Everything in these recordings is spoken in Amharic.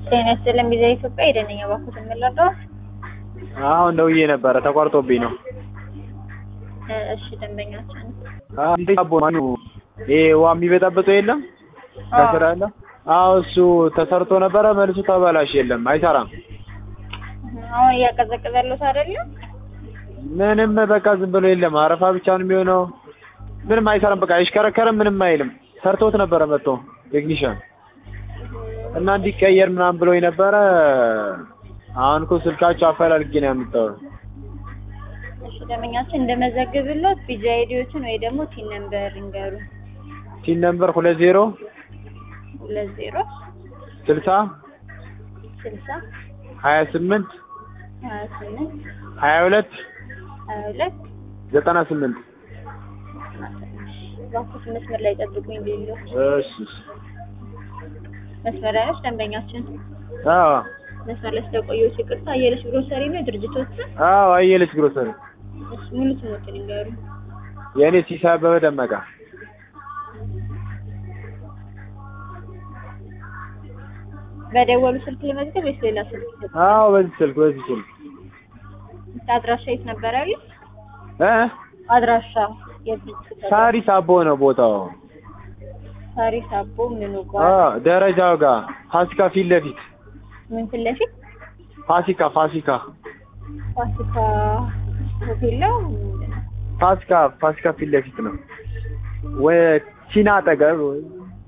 ጤና ይስጥልኝ ቪዛ ኢትዮጵያ የደነኛ ባኩት የምንለው አሁን ደውዬ ነበረ ተቋርጦብኝ ነው። እሺ ደንበኛችን እንዴት አቦ ማኑ ይሄ ውሃ የሚበጠብጠው የለም ከስራ ያለ አዎ እሱ ተሰርቶ ነበረ መልሱ ተበላሽ የለም አይሰራም አሁን እያቀዘቀዘ ያለው አይደለም ምንም በቃ ዝም ብሎ የለም አረፋ ብቻ ነው የሚሆነው ምንም አይሰራም በቃ አይሽከረከርም ምንም አይልም ሰርቶት ነበረ መጥቶ ቴክኒሻን እና እንዲቀየር ምናምን ብሎኝ ነበረ አሁን እኮ ስልካቸው አፈላልጌ ነው ያመጣው እሺ ደንበኛችን እንደመዘግብሎት ቪዛ አይዲዎችን ወይ ደግሞ ቲን ነምበር ይንገሩ ቲን ነምበር ሁለት ዜሮ ሁለት ዜሮ ስልሳ ስልሳ ሀያ ስምንት ሀያ ስምንት ሀያ ሁለት ሀያ ሁለት ዘጠና ስምንት ባኩት መስመር ላይ ጠብቁኝ ቢሉ እሺ መስመር ላይ ነች ደንበኛችን አዎ መስመር ላይ ስለቆየሁ ይቅርታ አየለች ግሮሰሪ ነው ድርጅቶች አዎ አየለች ግሮሰሪ እሺ ሙሉ ስሞትን ይንገሩ የእኔ ሲሳይ አበበ ደመቃ በደወሉ ስልክ ለመዝገብ ወይስ ሌላ ስልክ? አዎ በዚህ ስልክ በዚህ ስልክ አድራሻ የት ነበር ያሉት? እ አድራሻ የድርጅት ሳሪስ አቦ ነው ቦታው ሳሪስ አቦ ምኑ አ ጋር ደረጃው ጋር ፋሲካ ፊት ለፊት ምን ፊት ለፊት ፋሲካ ፋሲካ ፋሲካ ሆቴል ነው ምንድን ነው? ፋሲካ ፋሲካ ፊት ለፊት ነው ወይ ቺና አጠገብ ወይ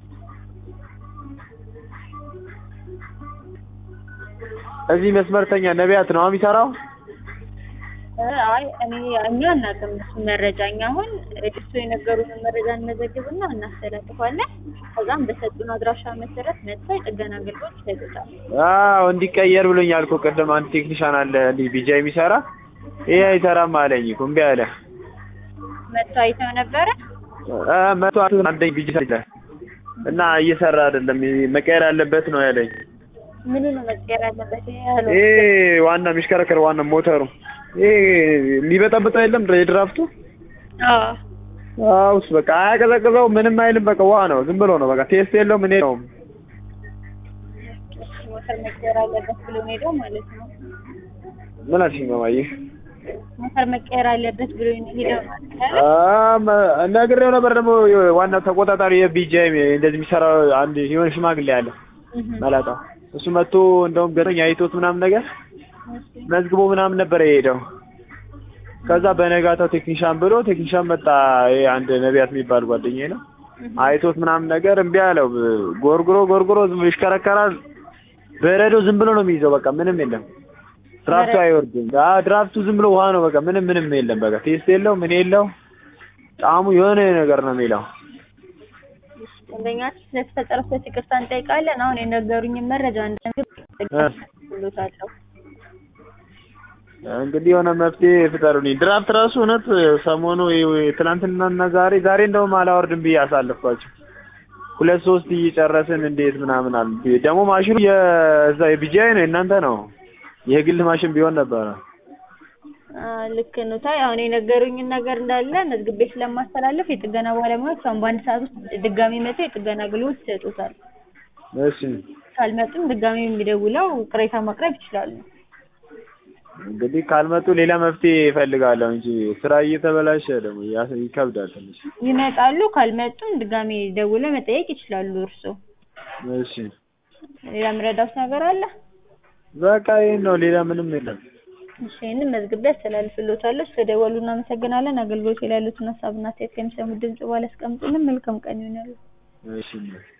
እዚህ መስመርተኛ ነቢያት ነው የሚሰራው እ አይ እኔ እኛ አናውቅም እሱ መረጃ እኛ አሁን እሱ የነገሩንን መረጃ እንመዘግብና እናስተላልፋለን ከዛም በሰጡን አድራሻ መሰረት መጥተው የጥገና አገልግሎት ይሰጡታል አዎ እንዲቀየር ብሎኛል እኮ ቅድም አንድ ቴክኒሻን አለ እንዲህ ቢጃ የሚሰራ ይሄ አይሰራም አለኝ እኮ እምቢ አለ መጥተው አይተው ነበረ እ መቶ አንደኝ ቢጃ ይላል እና እየሰራ አይደለም መቀየር ያለበት ነው ያለኝ ምኑ ነው መቀየር ያለበት ያሉ ይሄ ዋና የሚሽከረከር ዋና ሞተሩ ይሄ የሚበጠብጠው የለም የድራፍቱ አዎ አዎ እሱ በቃ አያቀዘቅዘው ምንም አይልም በቃ ውሃ ነው ዝም ብሎ ነው በቃ ቴስት የለውም እኔ ነው ሞተር መቀየር አለበት ብሎ ነው ሄደው ማለት ነው ምን አልሽኝ ማማዬ ሞተር መቀየር አለበት ብሎ ነው ሄደው ማለት ነው አም ነግሬው ነበር ደግሞ ዋና ተቆጣጣሪ የቢጃይ እንደዚህ የሚሰራው አንድ የሆነ ሽማግሌ አለ መላጣ እሱ መጥቶ እንደውም ገረኝ አይቶት ምናምን ነገር መዝግቦ ምናምን ነበር የሄደው ከዛ በነጋታው ቴክኒሻን ብሎ ቴክኒሻን መጣ ይሄ አንድ ነቢያት የሚባል ጓደኛዬ ነው አይቶት ምናምን ነገር እምቢ አለው ጎርጉሮ ጎርጉሮ ዝም ብሎ ይሽከረከራል በረዶ ዝም ብሎ ነው የሚይዘው በቃ ምንም የለም ድራፍቱ አይወርድም አ ድራፍቱ ዝም ብሎ ውሃ ነው በቃ ምንም ምንም የለም በቃ ቴስት የለው ምን የለው ጣዕሙ የሆነ ነገር ነው የሚለው ደንበኛችን ስለተፈጠረው ስህተት ይቅርታ እንጠይቃለን አሁን የነገሩኝን መረጃ እንደምግብሎታለሁ እንግዲህ የሆነ መፍትሄ ፍጠሩልኝ። ድራፍት ራሱ እውነት ሰሞኑ ትናንትናና ዛሬ ዛሬ እንደውም አላወርድም ብዬ አሳለፍኳቸው። ሁለት ሶስት እየጨረስን እንዴት ምናምን አሉ። ደግሞ ማሽኑ የዛ የቢጂአይ ነው የእናንተ ነው። የግል ማሽን ቢሆን ነበረ። ልክ ነው። ታይ አሁን የነገሩኝን ነገር እንዳለ መዝግቤ ስለማስተላለፍ የጥገና ባለሙያዎች አሁን በአንድ ሰዓት ውስጥ ድጋሚ መጥተው የጥገና አገልግሎት ይሰጡታል። እሺ ካልመጡም ድጋሚ የሚደውለው ቅሬታ ማቅረብ ይችላሉ። እንግዲህ ካልመጡ ሌላ መፍትሄ እፈልጋለሁ እንጂ ስራ እየተበላሸ ደግሞ ያ- ይከብዳል ትንሽ። ይመጣሉ። ካልመጡም ድጋሚ ደውለው መጠየቅ ይችላሉ። እርስዎ እሺ ሌላ የምረዳውት ነገር አለ? በቃ ይሄን ነው፣ ሌላ ምንም የለም። እሺ ይህንን መዝግቤ አስተላልፍልዎታለሁ። ስለደወሉ እናመሰግናለን። አገልግሎት ላይ ያሉትን ሀሳብና አስተያየት ከሚሰሙት ድምጽ በኋላ ያስቀምጡልን። መልካም ቀን ይሆናሉ። እሺ